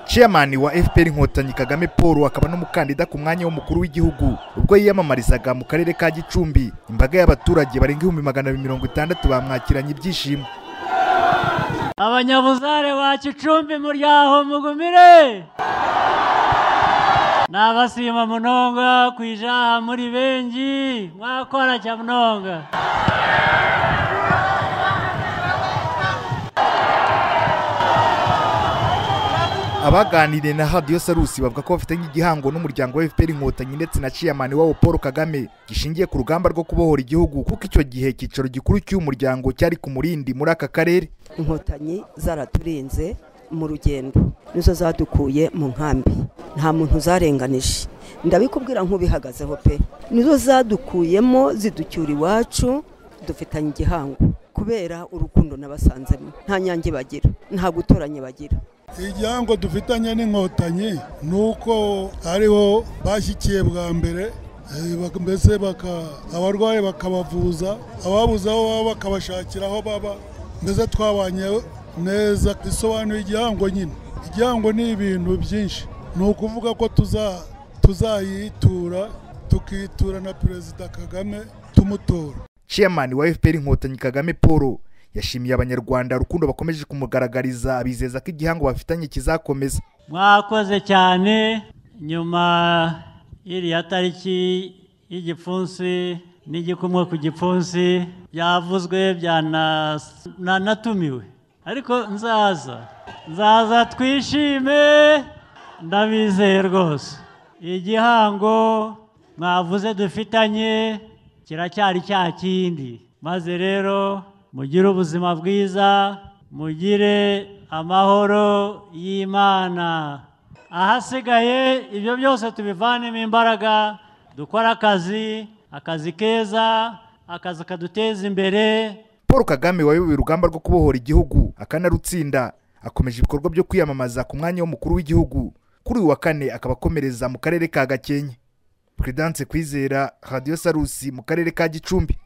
chairman wa fpr inkotanyi kagame paul akaba n'umukandida ku mwanya w'umukuru w'igihugu ubwo yiyamamarizaga mu karere ka gicumbi imbaga y'abaturage barenga ibihumbi magana abiri mirongo itandatu bamwakiranye ibyishimo abanyabuzare ba gicumbi muryaho mugumire nabasima munonga kwijaha muri bengi mwakora cya munonga abaganiriye na radiyo sarusi bavuga ko bafite nk'igihango n'umuryango wa fpr inkotanyi ndetse na chairman wabo paul kagame gishingiye ku rugamba rwo kubohora igihugu kuko icyo gihe icyicaro gikuru cy'uyu muryango cyari ku murindi muri aka karere inkotanyi zaraturenze mu rugendo nizo zadukuye mu nkambi nta muntu zarenganije ndabikubwira nk'ubihagazeho pe nizo zadukuyemo ziducyura iwacu dufitanye igihango kubera urukundo n'abasanzemo nta nyange bagira nta gutoranye bagira igihango dufitanye n'inkotanyi ni uko ariho bashyikiye bwa mbere mbese abarwayi bakabavuza ababuze aho baba bakabashakira aho baba mbese twabanye neza isobanuye igihango nyine igihango ni ibintu byinshi ni ukuvuga ko tuzayitura tukitura na perezida kagame tumutora chairman wa fpr inkotanyi kagame paul yashimiye abanyarwanda urukundo bakomeje kumugaragariza abizeza ko igihango bafitanye kizakomeza mwakoze cyane nyuma y'iriya tariki y'igipfunsi n'igikumwe ku gipfunsi byavuzwe byanatumiwe ariko nzaza nzaza twishime ndabizeye rwose igihango mwavuze dufitanye kiracyari cya kindi maze rero mugire ubuzima bwiza mugire amahoro y'imana ahasigaye ibyo byose tubivanemo imbaraga dukore akazi akazi keza akazi kaduteza imbere paul kagame wayoboye urugamba rwo kubohora igihugu akanarutsinda akomeje ibikorwa byo kwiyamamaza ku mwanya w'umukuru w'igihugu kuri uyu wa kane akaba akomereza mu karere ka gakenke Prudence Kwizera Radio Sarusi mu karere ka Gicumbi